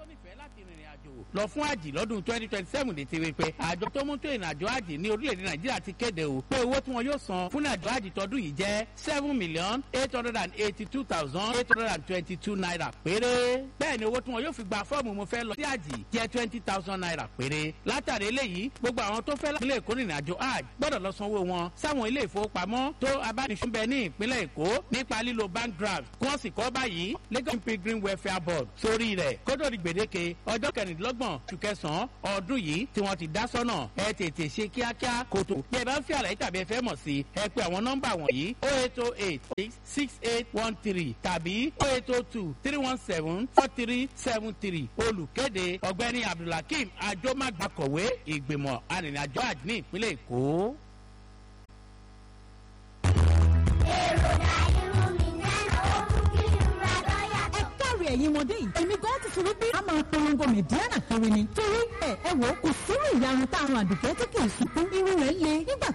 nífẹ̀ẹ́ láti rìnrìn àjò lọ fún àjì lọ́dún twenty twenty seven lè ti rí pé àjọ tó mú tó ìrìn àjò àjì ní orílẹ̀-èdè nàìjíríà ti kéde o pé owó tí wọn yóò san fún àjò àjì tọdún yìí jẹ́ seven million eight hundred and eighty two thousand eight hundred and twenty two naira péré bẹ́ẹ̀ ni owó tí wọn yóò fi gba fọ́ọ̀mù mo fẹ́ lọ sí àjì jẹ́ twenty thousand naira péré látàrí eléyìí gbogbo àwọn tó fẹ́ láti ilé èkó rìnrìn àjò àjì gbọ́dọ̀ lọ sanwó wọn sáwọn ilé ìfowópamọ́ tó abánisúnbẹ ní ìpínlẹ̀ èkó nípa lílo bank draft kí wọ́n sì kọ́ báyìí lagos pilgrim welfare board sórí rẹ̀ kódò di gbèdéke ọjọ́ kẹrìndínlọ́gbọ̀n oṣù kẹsàn-án ọdún yìí tí wọ́n ti dá sọ́nà ẹ tètè ṣe kíákíá kòtò bí ẹ bá ń fi àlàyé tàbí ẹ fẹ́ mọ̀ sí ẹ pé àwọn nọ́mbà wọ̀nyí o eight o eight six eight one three tàbí o eight o two three one seven four three seven three olùkéde ọ̀gbẹ́ni abdulhakeem ajomagbakọ̀wé ìgbìmọ̀ arìnrìnàjò àjò ní ìpínlẹ̀ èkó. èròjà irun mi náà ó mú kí n ra lọ́yà ẹ káre ẹ̀yin ọmọdé yìí èmi gan ti sọ wípé a máa polongo mẹ̀díánà kiri ni torí ẹ ẹ wò ó kò sírú ìyarun tá a rán àdùkẹ́ tí kì í sunkún irun rẹ̀ le nígbà